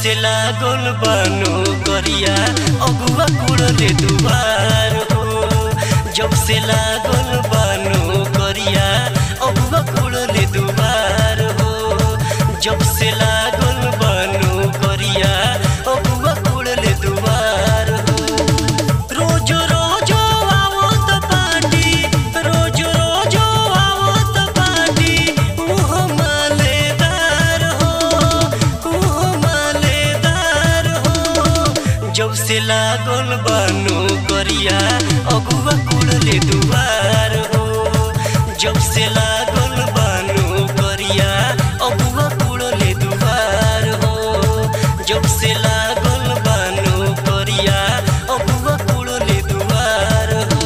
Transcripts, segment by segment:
से लागल बानो करिया अगुआ कुड़ले दुआर हो जब से लागल बानो करिया अगुआ कुड़ले दुआर हो जब से लागल बानो करिया अगुआ कुड़ले दुआर हो रोज रोज आवत पाटी रोज रोज आवत पाटी मुँह मालेदार हो मुँह मालेदार हो जब से लागल बानो करिया अगुआ कुड़ले दुआर हो जब से लागल बानो करिया अगुआ कुड़ले दुआर हो जब से लागल बानो करिया अगुआ कुड़ले दुआर हो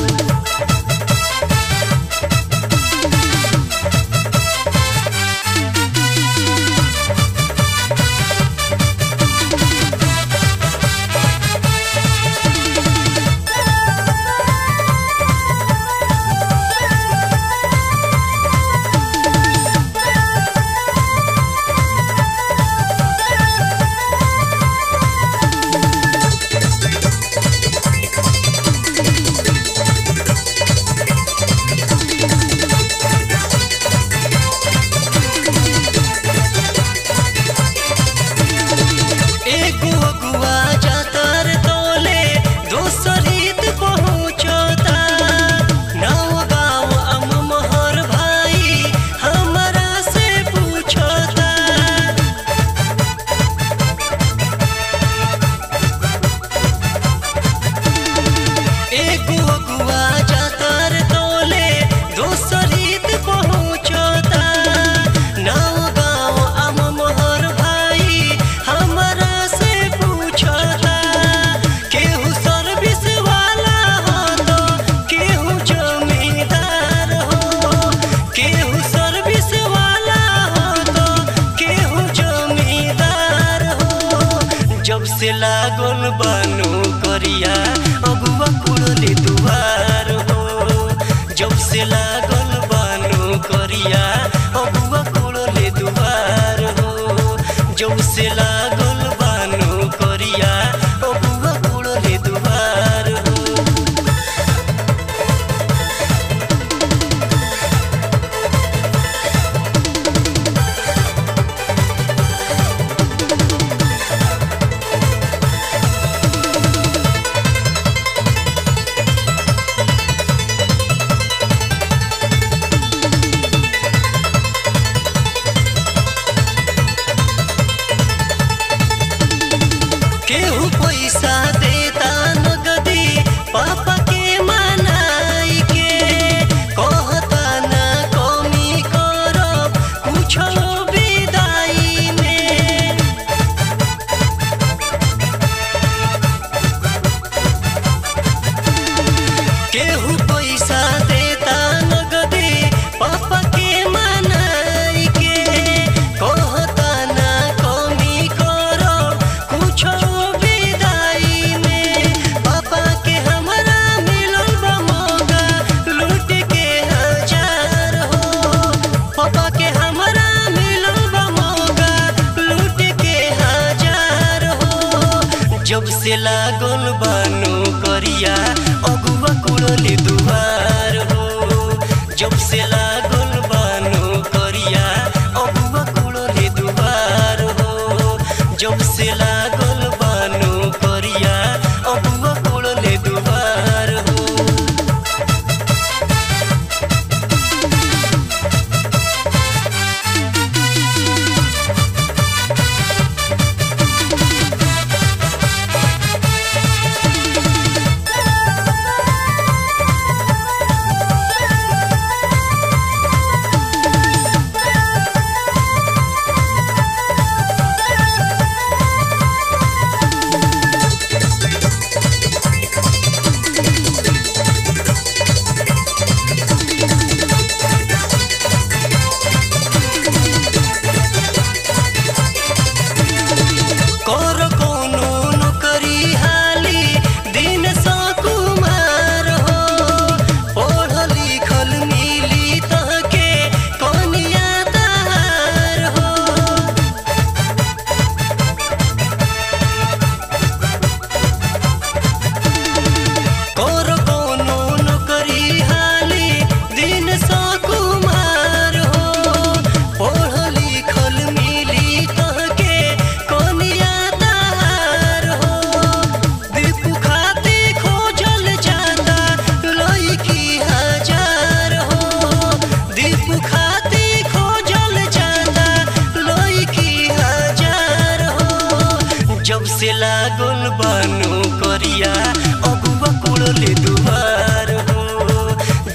एगो अगुआ जातर तोले दोसर हित पहुँचता नाव गाँव अम मोहर भाई हमरा से पूछता एगो अगुआ जातर तोले दोसर हित पहुँचता नाव गाँव अम मोहर भाई हमरा से पूछता केहू सर्विस वाला हो तो केहू जमींदार हो केहू सर्विस वाला हो तो केहू जमींदार हो जब से लागल बानो करिया अगुआ कुड़ले दुआर हो जब से लागल बानो करिया अगुआ कुड़ले दुआर हो जब से लागल बानो करिया अगुआ कुड़ले दुआर हो केहू पैसा देता नगदी पापा के मनाई के कहता ना कमी करब कुछो विदाई में केहू पैसा देता नगदी पापा के मनाई के कहता ना कमी करो कुछो विदाई में पापा के हमरा मिलल बा मौका लूट के हजार हो पापा के हमरा मिलल बा मौका लूट के हजार हो जब से लागल बानो करिया अगुआ कुड़ले दुआर हो जब से लागल बानो करिया अगुआ कुड़ले दुआर हो जब से लागल बानो करिया अगुआ कुड़ले दुआर हो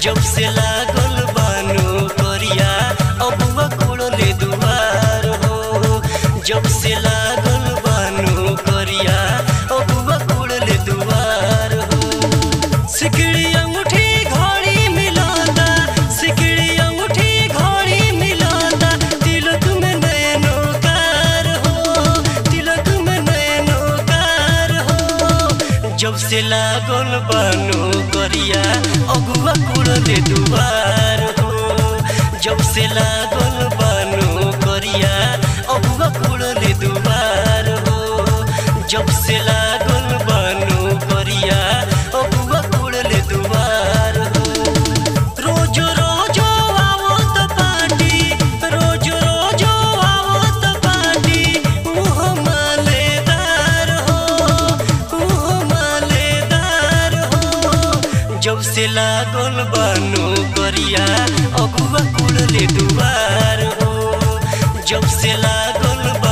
जब से लागल बानो करिया अबुआ कोड़ले दुआर हो जब से लागल बानो करिया अबुआ कोड़ले दुआर हो सिकड़ी अंगूठी घड़ी मिलाता सिकड़ी अंगूठी घड़ी मिलाता तिलक में नैनो कार हो तिलक में नैनो कार हो जब से लागल बानो करिया अगुआ कुड़ले दुआर हो जब से लागल बानो करिया अगुआ कुड़ले दुआर हो जब से लागल बानो करिया अगुआ कुड़ले दुआर हो रोज रोज आवत पाटी रोज रोज आवत पाटी मुँह मालेदार हो मुँह मालेदार हो जब से लागल बानो करिया अगुआ कुड़ले दुआर हो जब से लागल बा